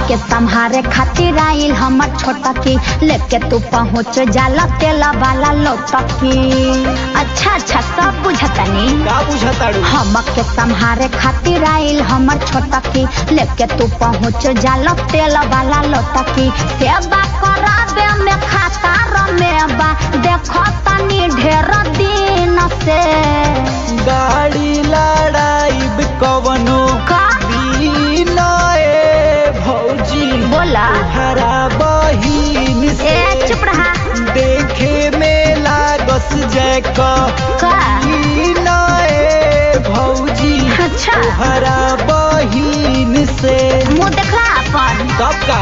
के संहारे खातिर आइल हमर छोटा की लेके तू पहुँच जाला तेला वाला लोटकी अच्छा अच्छा सब बुझतनी का बुझताड़ू हमके संहारे खातिर आइल हमर छोटा की लेके तू पहुँच जाला तेल वाला लोटकी सेवा कराबे में खाता रमेबा देखो तनी ढेर दिन से गाड़ी लड़ाई कवनो का दिन ए भौजी बोला हरा बहिन ए से चुप रहा देखे में लागस जैका का दिन ए भौजी अच्छा हरा बहिन से मुँह देखला अपन कब का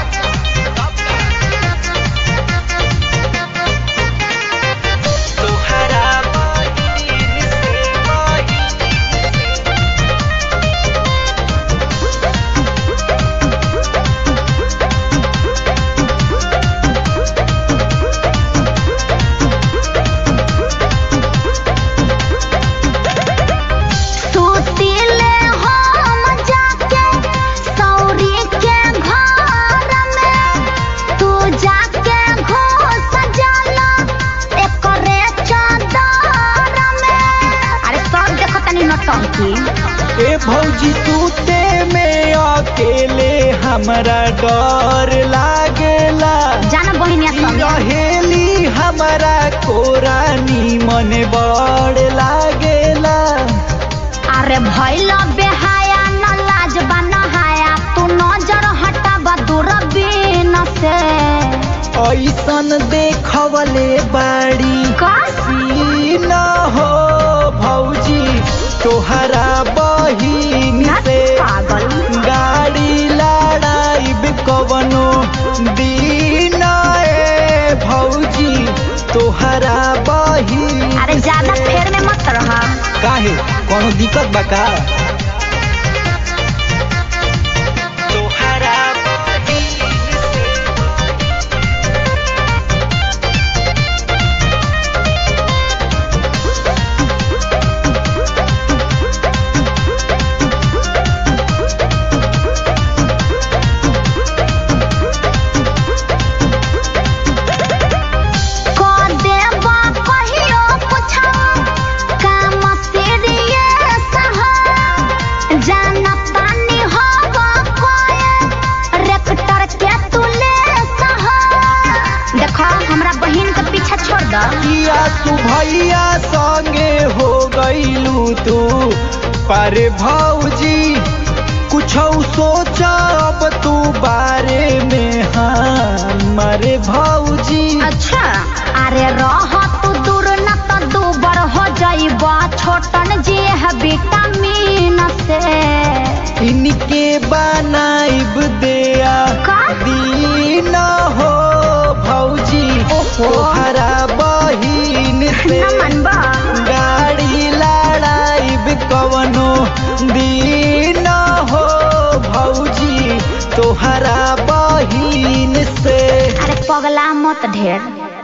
तोहरा बहिन से बहिन सुतिले हम जाके सौरी के घर में तू जाके घुस जाला एकरे चादर में अरे सब देखो तनी नौटंकी ए भौजी तूते में अकेले हमरा डर लागेला जाना बहिनिया संगे रहेली हमरा कोरानी मन बड़ लागेला अरे भैल बेहाया न लाज नहाया तू नजर हटाबा दूरबीन से ऐसन देखवले बाड़ी कस न हो भौजी तोहरा बहिन से पागल गाड़ी लड़ाई कवनो दिन ए भौजी तोहरा बहिन अरे ज्यादा से। फेर में मत रहा काहे कोनो दिक्कत बा का तोहरा बहिन से को देबा कहियो पूछा काम सीरियस हो जाना पानी होबा कोए रेक्टर के तुले सहो देखो हमरा बहिन के पीछा छोड़ द किया तू भैया संगे हो गईलू तू पर भौजी कुछ सोचा अब तू बारे में हमारे भौजी अच्छा अरे रह तू दूर न तो दूबर हो जाइबा छोटन जी है विटामिन से इनके बनाइब दिया का? दीन हो भौजी ओहो। तोहरा बहिन से न मनबा गाड़ी लड़ाइब कवनो दिन हो भौजी तोहरा बहिन से अरे पगला मत ढेर